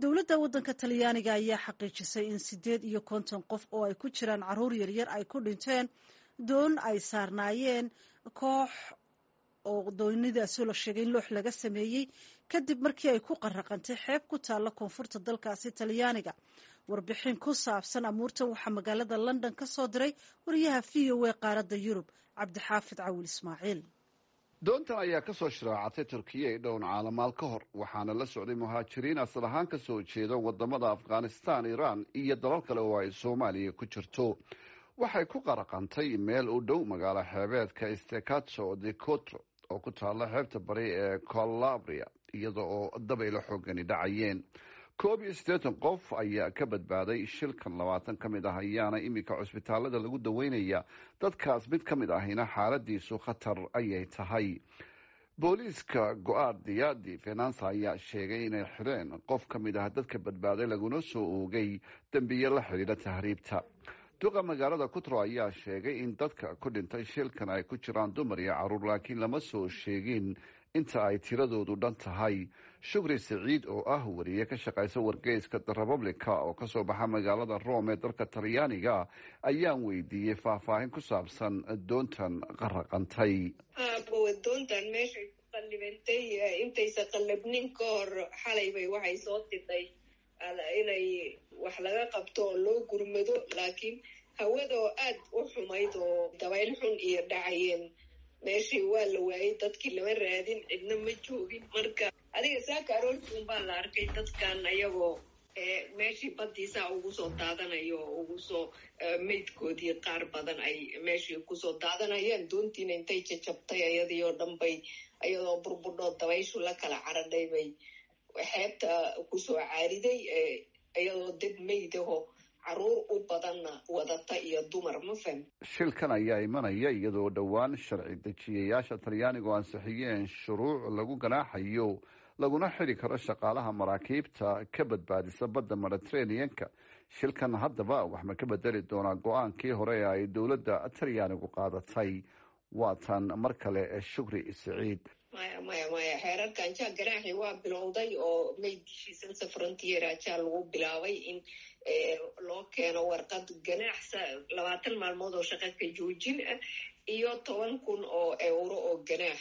dowladda waddanka talyaaniga ayaa xaqiijisay in siddeed iyo konton qof oo ay ku jiraan caruur yaryar ay ku dhinteen doon ay saarnaayeen koox oo doonidaasoo la sheegay in loox laga sameeyey kadib markii ay ku qaraqantay xeeb ku taalla koonfurta dalkaasi talyaaniga warbixin ku saabsan amuurtan waxaa magaalada london ka soo diray wariyaha v o a qaaradda yurub cabdixaafid cawil ismaaciil doontan ayaa ka soo shiraacatay turkiya i dhown caalamaal ka hor waxaana la socday muhaajiriin asal ahaan ka soo jeeda wadamada afghanistan iran iyo dalal kale oo ay soomaaliya ku jirto waxay ku qaraqantay meel u dhow magaalo xeebeedka stekato de cotro oo ku taalla xeebta bari ee colabria iyada oo dabaylo xoogani dhacayeen koob iyo siddeetan qof ayaa ka badbaaday shilkan labaatan ka mid ah ayaana iminka cusbitaalada lagu daweynaya dadkaas mid ka mid ahina xaaladiisu khatar ayay tahay booliiska go-aardiya di fenansa ayaa sheegay inay xireen qof ka mid ah dadka badbaaday laguna soo oogay dembiye la xidhiidha tahriibta duqa magaalada kutro ayaa sheegay in dadka ku dhintay shilkan ay ku jiraan dumar iyo caruur laakiin lama soo sheegin inta ay tiradoodu dhan tahay shukri saciid oo ah wariye ka shaqaysa wargeyska the republica oo kasoo baxa magaalada rome ee dalka talyaaniga ayaan weydiiyey faahfaahin ku saabsan doontan qaraqantay doontan meeshay ku qallibantay intaysa qallabnin ka hor xalaybay waxay soo tidhay inay wax laga qabto oo loo gurmado laakiin hawada oo aad u xumayd oo dabayl xun iyo dhacayeen meeshii waa la waayay dadkii lama raadin cidna ma joogin marka adiga saaka aroortuun baa la arkay dadkan ayagoo meeshii badiisaa ugu soo daadanayo oo ugu soo meydkoodii qaar badan ay meeshii kusoo daadanayaan doontiina intay jajabtay ayadii oo dhan bay ayadoo burbudhoo dabayshu la kala caradhay bay xeebta kusoo caariday iyadoo dad meydaho caruur u badanna wadata iyo dumar ma fahmi shilkan ayaa imanaya iyadoo dhowaan sharci dejiyayaasha talyaanigu ansixiyeen shuruuc lagu ganaaxayo laguna xidi karo shaqaalaha maraakiibta ka badbaadisa badda mediterraneanka shilkan haddaba wax ma ka bedeli doonaa go-aankii hore ee ay dowladda talyaanigu qaadatay waatan mar kale shukri saciid maya maya maya xeerarkan jaa ganaaxi waa bilowday oo maydishiisansa frontier ajaa lagu bilaabay in loo keeno warqad ganaaxsa labaatan maalmood oo shaqa ka joojin ah iyo toban kun oo euro oo ganaax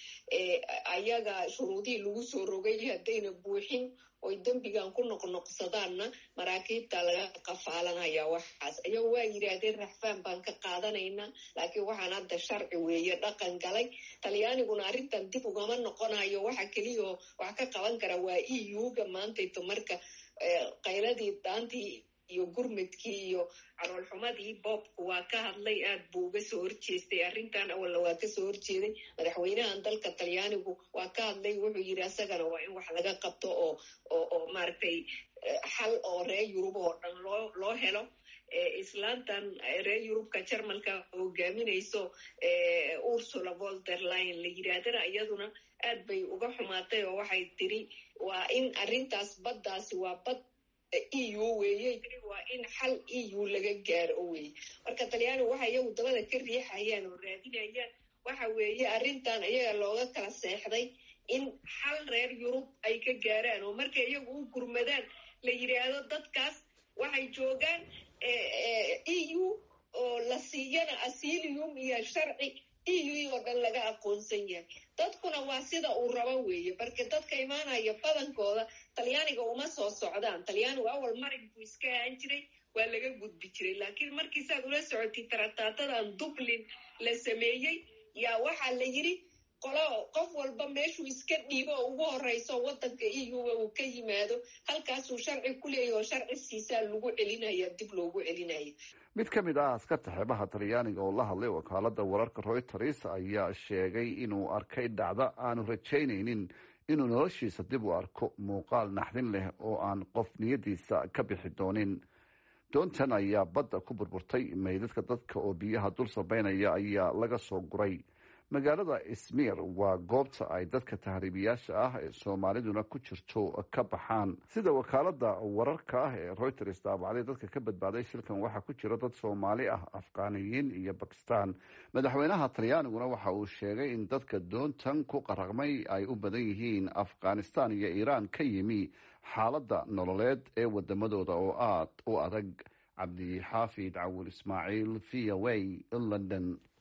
ayaga shuruudihii lagu soo rogay haddayna buuxin oy dembigan ku noqnoqsadaanna maraakiibta laga qafaalanaya waxaas ayago waa yidhaahdeen raxfaan baan ka qaadanaynaa laakiin waxaan hadda sharci weeye dhaqan galay talyaaniguna arrintan dib ugama noqonayo waxa keliyaoo wax ka qaban kara waa e u-ga maantayto marka qayladii daantii iyo gurmadkii iyo caloolxumadii boobku waa ka hadlay aad buu uga soo horjeestay arrintan awalna waa kasoo horjeeday madaxweynahan dalka talyaanigu waa ka hadlay wuxuu yidhi asagana waa in wax laga qabto oo oo oo maaragtay xal oo reer yurub oo dhan loo loo helo islaantan reer yurubka jarmalka hogaaminayso ursula volderline la yidhaahdana iyaduna aad bay uga xumaatay oo waxay tiri waa in arrintaas baddaasi waa bad e u weeye waa in xal e u laga gaaro weye marka talyaanigu waxa iyagu dabada ka riixayaan oo raadinayaan waxa weeye arrintan iyaga looga kala seexday in xal reer yurub ay ka gaaraan oo markay iyagu u gurmadaan la yidhaahdo dadkaas waxay joogaan e u oo la siiyana asilium iyo sharci e u oo dhan laga aqoonsan yahay dadkuna waa sida uu rabo weeye marka dadka imaanaya badankooda talyaaniga uma soo socdaan talyaanigu awal marig buu iska ahaan jiray waa laga gudbi jiray laakiin markii saad ula socotay tarataatadan dublin la sameeyey yaa waxaa la yidhi qolo qof walba meeshuu iska dhiibo oo ugu horeyso wadanka e u uu ka yimaado halkaasuu sharci ku leeyahy oo sharci siisaa lagu celinaya dib loogu celinaya mid ka mid ah askarta xeebaha talyaaniga oo la hadlay wakaalada wararka reuters ayaa sheegay inuu arkay dhacdo aanu rajaynaynin inuu noloshiisa dib u arko muuqaal naxdin leh oo aan qof niyadiisa ka bixi doonin doontan ayaa badda ku burburtay meydadka dadka oo biyaha dul sabeynaya ayaa laga soo guray magaalada ismir waa goobta ay dadka tahriibiyaasha ah ee soomaaliduna ku jirto ka baxaan sida wakaalada wararka ah ee reuters daabacday dadka ka badbaaday shilkan waxaa ku jira dad soomaali ah afghaniyiin iyo bakistan madaxweynaha talyaaniguna waxa uu sheegay in dadka doontan ku qaraqmay ay u badan yihiin afghanistan iyo iiraan ka yimi xaaladda nololeed ee wadamadooda oo aada u adag cabdi xaafid cawil ismaaciil v o a london